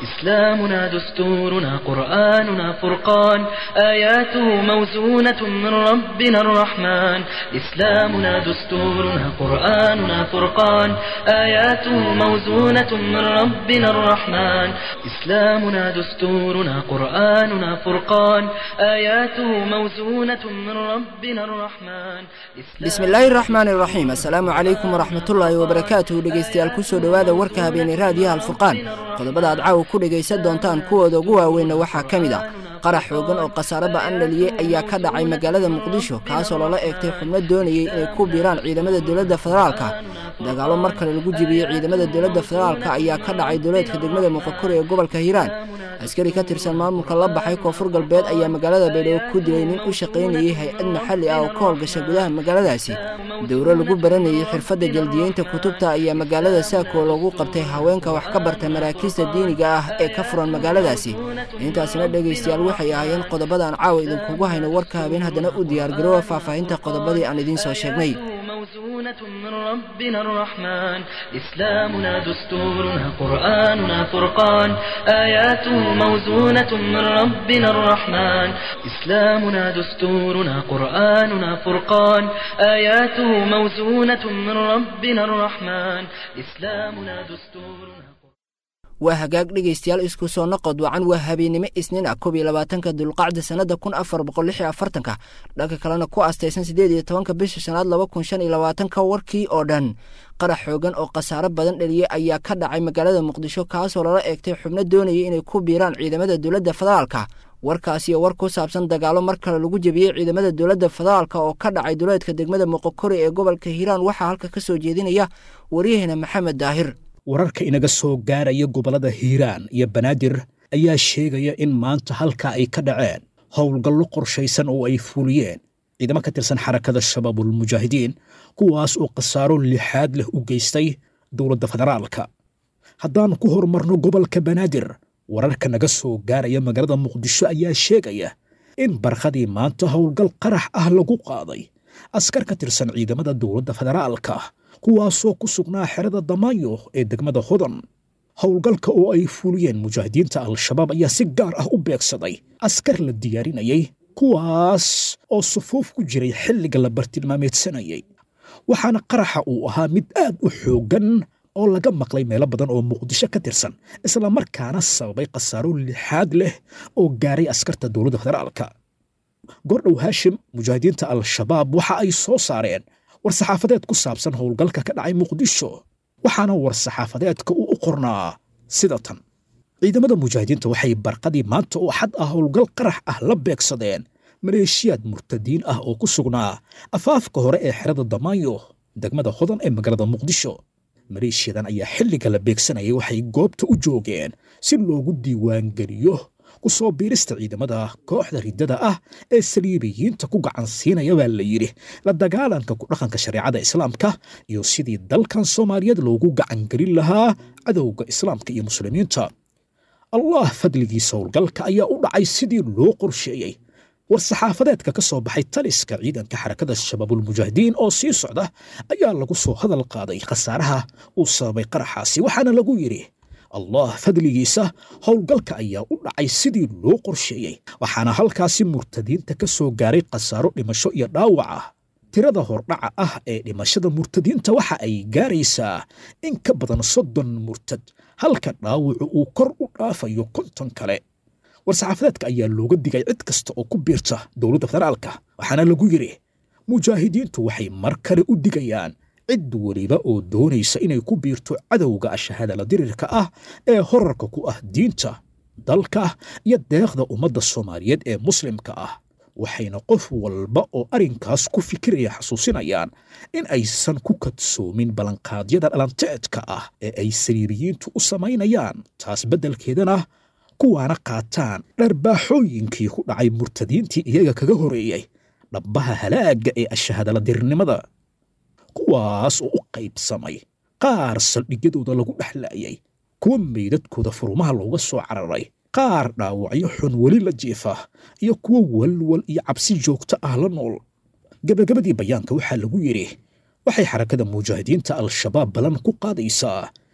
إسلامنا دستورنا قرآننا فرقان آياته موزونة من ربنا الرحمن إسلامنا دستورنا قرآننا فرقان آياته موزونة من ربنا الرحمن إسلامنا دستورنا قرآننا فرقان آياته موزونة من ربنا الرحمن bismillaahi raxmaan iraxiim assalaamu calaykum waraxmatullaahi wabarakaatuhu dhegeystayaal kusoo dhowaada warka habeenay raadiyaha alfurqaan qodobada aad caawa ku dhegaysan doontaan kuwooda ugu waaweynna waxaa ka mid ah qarax xoogan oo khasaare ba'an dhaliyey ayaa ka dhacay magaalada muqdisho kaasoo lala eegtay xubno doonayey inay ku biiraan ciidamada dowladda federaalka dagaalo mar kale lagu jibiyey ciidamada dowladda federaalka ayaa ka dhacay duleedka degmada muqakore ee gobolka hiiraan askari ka tirsan maamulka la baxay koonfur galbeed ayaa magaalada baydhabo ku dilay nin u shaqaynayey hay-ad maxalli ah oo ka howlgasha gudaha magaaladaasi dowro lagu baranayey xirfadda jaldiyeynta kutubta ayaa magaalada saako lagu qabtay haweenka wax ka barta maraakiista diiniga ah ee ka furan magaaladaasi intaasina dhegaystayaal waxay ahaayeen qodobadaan caawa idinkugu hayno warka habeen haddana u diyaargaroowa faahfaahinta qodobadii aan idiin soo sheegnay موزونة من ربنا الرحمن إسلامنا دستورنا قرآننا فرقان آياته موزونة من ربنا الرحمن إسلامنا دستورنا قرآننا فرقان آياته موزونة من ربنا الرحمن إسلامنا دستورنا waa hagaag dhegaystayaal isku soo noqod wacan waa habeennimo isniin ah koob iyo labaatanka dulqacda sannada kun afar boqol lix iyo afartanka dhanka kalena ku astaysan siddeed iyo tobanka bisha shanaad laba kun shan iyo labaatanka warkii oo dhan qarax xoogan oo khasaare badan dhaliyey ayaa ka dhacay magaalada muqdisho kaasoo lala eegtay xubno doonayay inay ku biiraan ciidamada dowladda federaalka warkaasiyo war ku saabsan dagaalo mar kale lagu jebiyey ciidamada dowladda federaalka oo ka dhacay duleedka degmada muqokore ee gobolka hiiraan waxaa halka ka soo jeedinaya waryaheena maxamed daahir wararka inaga soo gaaraya gobollada hiiraan iyo banaadir ayaa sheegaya in maanta halkaa ay ka dhaceen howlgallo qorshaysan oo ay fuliyeen ciidamo ka tirsan xarakada shabaabulmujaahidiin kuwaas oo khasaaro lixaad leh u geystay dowladda federaalka haddaan ku horumarno gobolka banaadir wararka naga soo gaaraya magaalada muqdisho ayaa sheegaya in barkhadii maanta howlgal qarax ah lagu qaaday askar ka tirsan ciidamada dowladda federaalka kuwaasoo ku sugnaa xerada damaayo ee degmada hodan howlgalka oo ay fuliyeen mujaahidiinta al-shabaab ayaa si gaar ah u beegsaday askar la diyaarinayay kuwaas oo sufuuf ku jiray xilliga la bartilmaameedsanayay waxaana qaraxa uu ahaa mid aad u xooggan oo laga maqlay meelo badan oo muqdisho ka tirsan islamarkaana sababay khasaaro lixaad leh oo gaaray askarta dowladda federaalka gordhow haashim mujaahidiinta al-shabaab waxa ay soo saareen war-saxaafadeed ku saabsan howlgalka ka dhacay muqdisho waxaana war-saxaafadeedka uu u qornaa sida tan ciidamada mujaahidiinta waxay barqadii maanta oo xad ah howlgal qarax ah la beegsadeen maleeshiyaad murtadiin ah oo ku sugnaa afaafka hore ee xerada damaayo degmada hodan ee magaalada muqdisho maleeshiyadan ayaa xilliga la beegsanayay waxay goobta u joogeen si loogu diiwaangeliyo ku soo biirista ciidamada kooxda riddada ah ee saliibiyiinta ku gacan siinaya baa la yidhi la dagaalanka ku dhaqanka shareecada islaamka iyo sidii dalkan soomaaliyeed loogu gacangelin lahaa cadowga islaamka iyo muslimiinta allah fadligiisa howlgalka ayaa u dhacay sidii loo qorsheeyey war-saxaafadeedka ka soo baxay taliska ciidanka xarakada shabaabulmujaahidiin oo sii socda ayaa lagu soo hadal qaaday khasaaraha uu sababay qaraxaasi waxaana lagu yidhi allah fadligiisa howlgalka ayaa u dhacay sidii loo qorsheeyey waxaana halkaasi murtadiinta ka soo gaaray khasaaro dhimasho iyo dhaawac ah tirada hordhaca ah ee dhimashada murtadiinta waxa ay gaaraysaa in ka badan soddon murtad halka dhaawacu uu kor u dhaafayo konton kale war-saxaafadeedka ayaa looga digay cid kasta oo ku biirta dowladda federaalka waxaana lagu yidhi mujaahidiintu waxay mar kale u digayaan cid weliba oo doonaysa inay ku biirto cadowga ashahadala dirirka ah ee horarka ku ah diinta dalka iyo deeqda ummadda soomaaliyeed ee muslimka ah waxayna qof walba oo arrinkaas ku fikiraya xasuusinayaan in aysan ku kadsoomin ballanqaadyada dhalanteedka ah ee ay sariiriyiintu u samaynayaan taas beddelkeedana kuwaana qaataan dharbaaxooyinkii ku dhacay murtadiintii iyaga kaga horeeyey dhabbaha halaagga ee ashahadala dirirnimada kuwaas oo u qaybsamay qaar saldhigyadooda lagu dhexlaayay kuwa meydadkooda furumaha looga soo cararay qaar dhaawacyo xun weli la jiifa iyo kuwo walwal iyo cabsi joogto ah la nool gebagabadii bayaanka waxaa lagu yidhi waxay xarakada mujaahidiinta al-shabaab balan ku qaadaysaa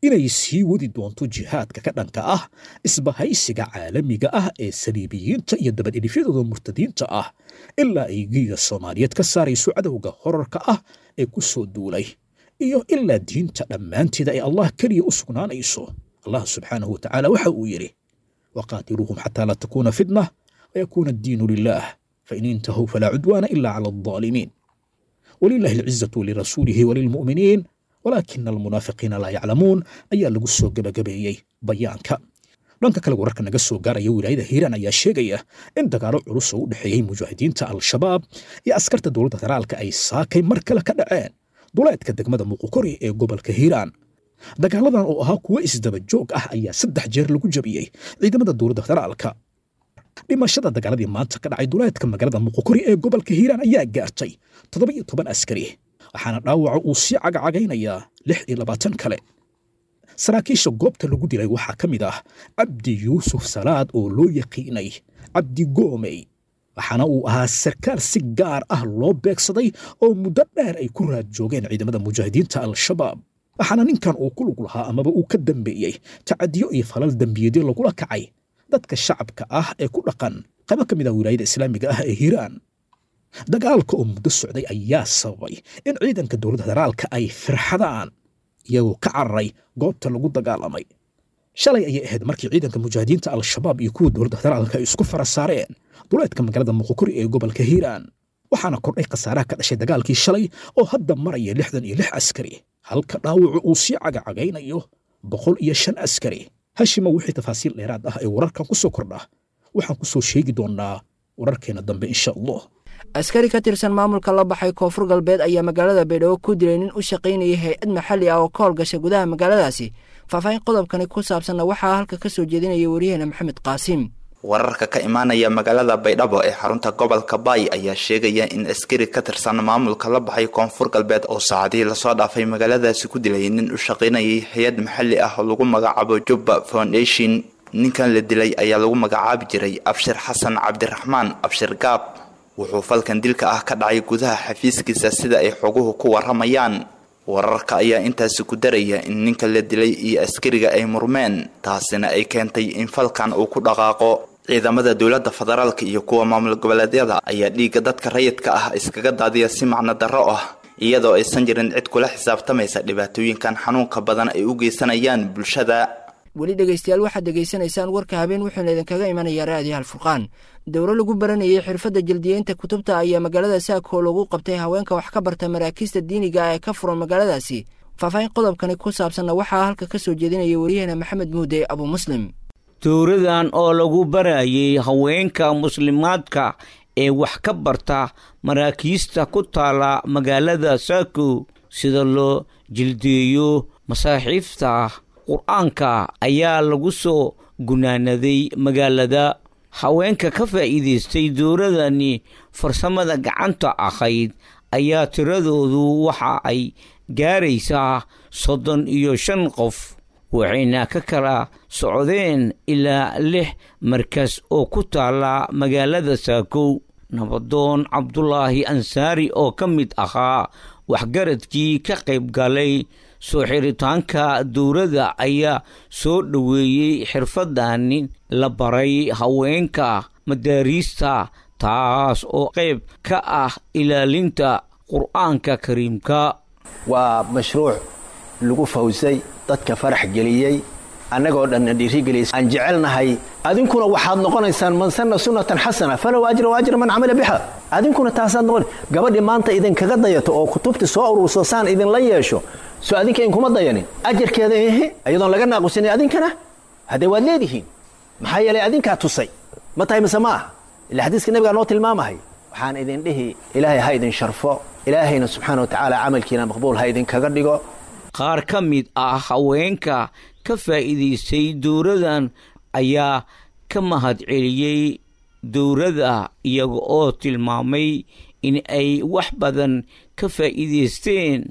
inay sii wadi doonto jihaadka ka dhanka ah isbahaysiga caalamiga ah ee saliibiyiinta iyo dabadhidhifyadooda murtadiinta ah ilaa ay giiga soomaaliyeed ka saarayso cadowga horarka ah ee ku soo duulay iyo ilaa diinta dhammaanteeda ay allah keliya u sugnaanayso allah subxaanahu watacaala waxa uu yidhi waqaatiluuhum xataa laa takuuna fitna wayakuuna addiinu lilah fain intahuu falaa cudwaana ila cala aldaalimiin walilahi alcizatu lirasuulihi walilmu'miniin walaakina almunaafiqiina laa yaclamuun ayaa lagu soo gebagabeeyey bayaanka dhanka kale wararka naga soo gaaraya wilaayada hiiraan ayaa sheegaya in dagaalo culus oo u dhexeeyey mujaahidiinta al-shabaab iyo askarta dowladda federaalka ay saakay mar kale ka dhaceen duleedka degmada muuqukori ee gobolka hiiraan dagaaladan oo ahaa kuwo isdaba joog ah ayaa saddex jeer lagu jabiyey ciidamada dowladda federaalka dhimashada dagaaladii maanta ka dhacay duleedka magaalada muuqukori ee gobolka hiiraan ayaa gaartay toddoba iyo toban askari waxaana dhaawaca uu sii cagacagaynayaa lix iyo labaatan kale saraakiisha goobta lagu dilay waxaa ka mid ah cabdi yuusuf salaad oo loo yaqiinay cabdi goomey waxaana uu ahaa sarkaal si gaar ah loo beegsaday oo muddo dheer ay ku raad joogeen ciidamada mujaahidiinta al-shabaab waxaana ninkan uu ku lug lahaa amaba uu ka dambeeyey tacadiyo iyo falal dembiyeedyo lagula kacay dadka shacabka ah ee ku dhaqan qaybo ka mid ah wilaayada islaamiga ah ee hiiraan dagaalka oo muddo socday ayaa sababay in ciidanka dowladda federaalka ay firxadaan iyagoo ka cararay goobta lagu dagaalamay shalay ayay ahayd markii ciidanka mujaahidiinta al-shabaab iyo kuwa dowladda federaalka ay isku fara saareen duleedka magaalada muqukuri ee gobolka hiiraan waxaana kordhay khasaaraha ka dhashay dagaalkii shalay oo hadda maraya lixdan iyo lix askari halka dhaawacu uu sii cagacagaynayo boqol iyo shan askari hashima wixii tafaasiil dheeraad ah ee wararkan ku soo kordha waxaan ku soo sheegi doonnaa wararkeena dambe insha allah askari ka tirsan maamulka la baxay koonfur galbeed ayaa magaalada baydhabo ku dilay nin u shaqaynayay hay-ad maxalli ah oo ka howlgasha gudaha magaaladaasi faahfaahin qodobkani ku saabsanna waxaa halka ka soo jeedinaya wariyaheena maxamed qaasiim wararka ka imaanaya magaalada baydhabo ee xarunta gobolka baay ayaa sheegaya in askari ka tirsan maamulka la baxay koonfur galbeed oo saacadihii lasoo dhaafay magaaladaasi ku dilay nin u shaqaynayay hay-ad maxalli ah oo lagu magacaabo jubba foundation ninkan la dilay ayaa lagu magacaabi jiray abshir xasan cabdiraxmaan abshir gaab wuxuu falkan dilka ah ka dhacay gudaha xafiiskiisa sida ay xoguhu ku waramayaan wararka ayaa intaasi ku daraya in ninka la dilay iyo askariga ay murmeen taasina ay keentay in falkan uu ku dhaqaaqo ciidamada dowladda federaalka iyo kuwa maamul goboleedyada ayaa dhiigga dadka rayidka ah iskaga daadiya si macno darro ah iyadoo aysan jirin cid kula xisaabtamaysa dhibaatooyinkan xanuunka badan ay u geysanayaan bulshada weli dhegaystayaal waxaad dhegaysanaysaan warka habeen wuxuuna idinkaga imanayaa raadiyo halfurqaan dowro lagu baranayay xirfadda jeldiyeynta kutubta ayaa magaalada saakoo lagu qabtay haweenka wax ka barta maraakiista diiniga ee ka furan magaaladaasi faahfaahin qodobkani ku saabsanna waxaa halka ka soo jeedinaya wariyaheena maxamed muude abu muslim dowradan oo lagu barayay haweenka muslimaadka ee wax ka barta maraakiista ku taala magaalada saako sida loo jildeeyo masaaxiifta qur-aanka ayaa lagu soo gunaanaday magaalada haweenka ka faa'iidaystay dowladani farsamada gacanta ahayd ayaa tiradoodu waxa ay gaaraysaa soddon iyo shan qof waxayna ka kala socdeen ilaa lix markas oo ku taala magaalada saakow nabadoon cabdulaahi ansaari oo ka mid ahaa waxgaradkii ka qayb galay soo xiritaanka dowladda ayaa soo dhoweeyey xirfadani la baray haweenka madaariista taas oo qayb ka ah ilaalinta qur'aanka kariimka waa mashruuc lagu fawsay dadka farax geliyey annagoo dhanna dhiirigeliyay aan jecelnahay adinkuna waxaad noqonaysaan man sanna sunnatan xasana falow ajra wa ajra man camila biha adinkuna taasaad noqon gabadhii maanta idinkaga dayato oo kutubtii soo ururso saan idinla yeesho soo adinka inkuma dayanin ajarkeeda ehe iyadoon laga naaqusinay adinkana haddee waad leedihiin maxaa yeelay adinkaa tusay ma tahay mise ma ah ila xadiiska nabigaa noo tilmaamahay waxaan idin dhihi ilaahay ha idin sharfo ilaahayna subxaana wa tacaala camalkiina maqbuul ha idinkaga dhigo qaar ka mid ah haweenka ka faa'iidaystay dowradan ayaa ka mahadceliyey dowladda iyaga oo tilmaamay in ay wax badan ka faa'iidaysteen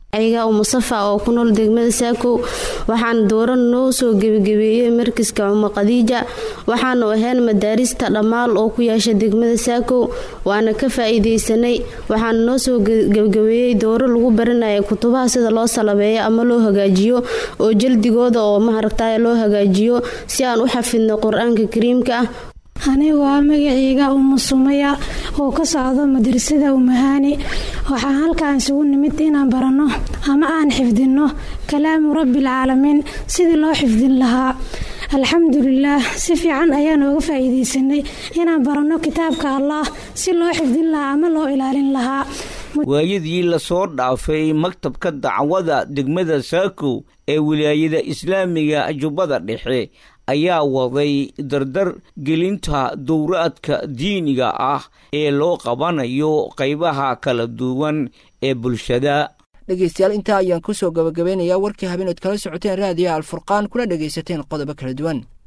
ayaga umusafa oo ku nool degmada saakow waxaana dooran noo soo gebagabeeyey markiska cuma khadiija waxaanu ahayn madaarista dhammaal oo ku yeesha degmada saakow waana ka faa-iideysanay waxaana noo soo gebagabeeyey dooro lagu baranaya kutubaha sida loo salabeeyo ama loo hagaajiyo oo jaldigooda oo maharagtay loo hagaajiyo si aan u xafidno qur-aanka kariimka ah anigu waa magaceyga umu sumaya oo ka socdo madrasada umahaani waxaan halkaan isugu nimid inaan baranno ama aan xifdinno kalaamu rabbiilcaalamiin sidii loo xifdin lahaa alxamdulilaah si fiican ayaan ooga faa-iideysanay inaan baranno kitaabka allah si loo xifdin lahaa ama loo ilaalin lahaa waayadii lasoo dhaafay maktabka dacwada degmada saakow ee wilaayada islaamiga jubbada dhexe ayaa waday dardar gelinta dowraadka diiniga ah ee loo qabanayo qaybaha kala duwan ee bulshada dhegeystayaal intaa ayaan kusoo gabagabeynayaa warkii habeen ood kala socoteen raadiyaha alfurqaan kuna dhegaysateen qodobo kala duwan